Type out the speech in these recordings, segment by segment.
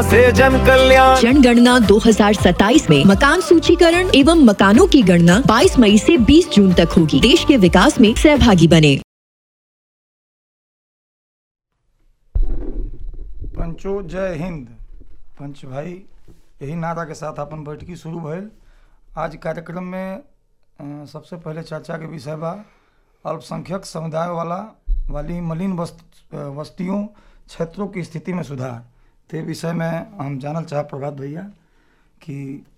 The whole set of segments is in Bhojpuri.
से जन कल्याण जनगणना 2027 में मकान सूचीकरण एवं मकानों की गणना 22 मई से 20 जून तक होगी देश के विकास में सहभागी बने पंचो जय हिंद पंच भाई यही नारा के साथ अपन बैठकी शुरू भइल आज कार्यक्रम में अ, सबसे पहले चर्चा के विषय बा अल्पसंख्यक समुदाय वाला वाली मलिन वस्त, अ, बस्तियों क्षेत्रों की स्थिति में सुधार ते विषय में हम जानल चाह प्रभात भैया कि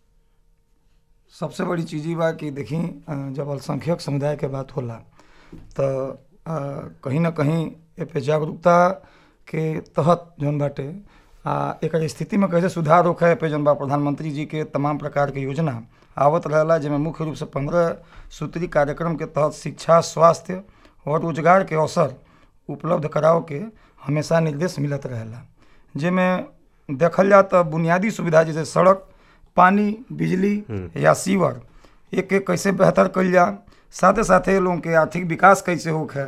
सबसे बड़ी चीज़ ई बा कि देखी अ, जब अल्पसंख्यक समुदाय के बात होला तो अ, कहीं ना कहीं ए पे जागरूकता के तहत जौन बाटे आ एकर स्थिति में कैसे सुधार होखे ए पे जौन बा प्रधानमंत्री जी के तमाम प्रकार के योजना आवत रहेला जिसमें मुख्य रूप से पंद्रह सूत्री कार्यक्रम के तहत शिक्षा स्वास्थ्य और रोजगार के अवसर उपलब्ध कराव के हमेशा निर्देश मिलत रहेला जिसमें देखल जाए तो बुनियादी सुविधा जैसे सड़क पानी बिजली या सीवर एक एक कैसे बेहतर कल जा साथे साथे लोगों के आर्थिक विकास कैसे होखे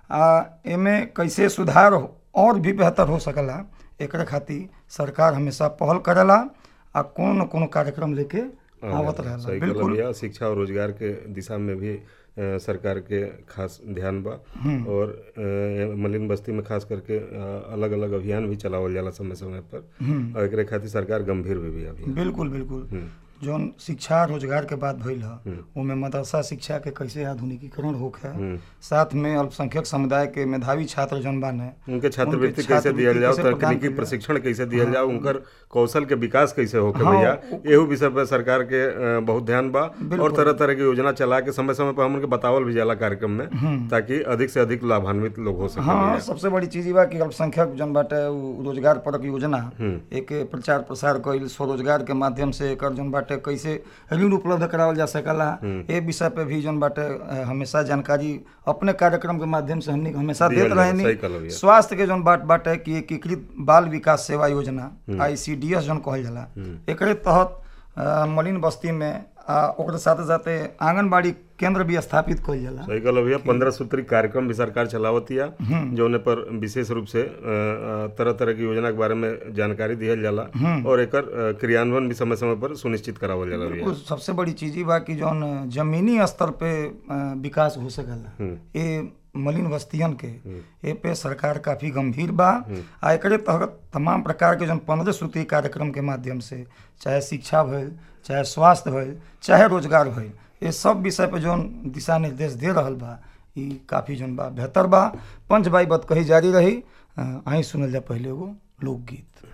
आ एमे कैसे सुधार हो- और भी बेहतर हो सकला एकरे खातिर सरकार हमेशा पहल करेला आ कोनो न कोनो कार्यक्रम लेके आवत सही रहेला कहला बिल्कुल भैया शिक्षा और रोजगार के दिशा में भी अ, सरकार के खास ध्यान बा और अ, मलिन बस्ती में खास करके अलग अलग अभियान भी चलावल जाला समय समय पर और एकरे खातिर सरकार गंभीर भी भी अभी बिल्कुल बिल्कुल जौन शिक्षा रोजगार के बात भइल ह ओमे मदरसा शिक्षा के कैसे आधुनिकीकरण होखे साथ में अल्पसंख्यक समुदाय के मेधावी छात्र जौन बाने उनके छात्रवृत्ति उनके कैसे दिया छात्रवृत्ति जाओ कैसे प्रदान तकनीकी कइल प्रशिक्षण कैसे दिया जाओ उनकर कौशल के विकास कैसे होके हाँ, भैया उ- एहू विषय पर सरकार के अ, बहुत ध्यान बा और तरह तरह की योजना चला के समय समय पर हमन के बतावल भी जाला कार्यक्रम में ताकि अधिक से अधिक लाभान्वित लोग हो सके हाँ भैया। सबसे बड़ी चीज ई बा कि अल्पसंख्यक जन बाटे उ रोजगार परक योजना एक प्रचार प्रसार कईल स्वरोजगार के माध्यम से एकर जन बाटे कैसे ऋण उपलब्ध करावल जा सकला ए विषय पे भी जन बाटे अ, हमेशा जानकारी अपने कार्यक्रम के माध्यम से हमनी के हमेशा दिहल देत जाला, सही रहनी कहलो भैया। स्वास्थ्य के जन बात बाटे कि एकीकृत बाल विकास सेवा योजना आईसीडीएस जन कहल जाला एकरे तहत अ, मलिन बस्ती में आ ओकरे साथे साथे आंगनबाड़ी केंद्र भी स्थापित कईल जाला सही कहलो भैया पंद्रह सूत्री कार्यक्रम भी सरकार चलावतिया जौने पर विशेष रूप से तरह तरह की योजना के बारे में जानकारी दिहल जाला और एकर अ, क्रियान्वयन भी समय समय पर सुनिश्चित करावल जाला भैया बिल्कुल सबसे बड़ी चीज ई बा कि जौन जमीनी स्तर पे अ, विकास हो सकला ये मलिन बस्तियन के ए पे सरकार काफी गंभीर बा आ एकरे तहत तमाम प्रकार के जौन पंद्रह सूत्री कार्यक्रम के माध्यम से चाहे शिक्षा भइल चाहे स्वास्थ्य भइल चाहे रोजगार भइल ये सब विषय पे जौन दिशा निर्देश दे रहल बा ई काफी जौन बा बेहतर बा पंच बाई बत कही जारी रही अ, आहीं सुनल जा पहले एगो लोकगीत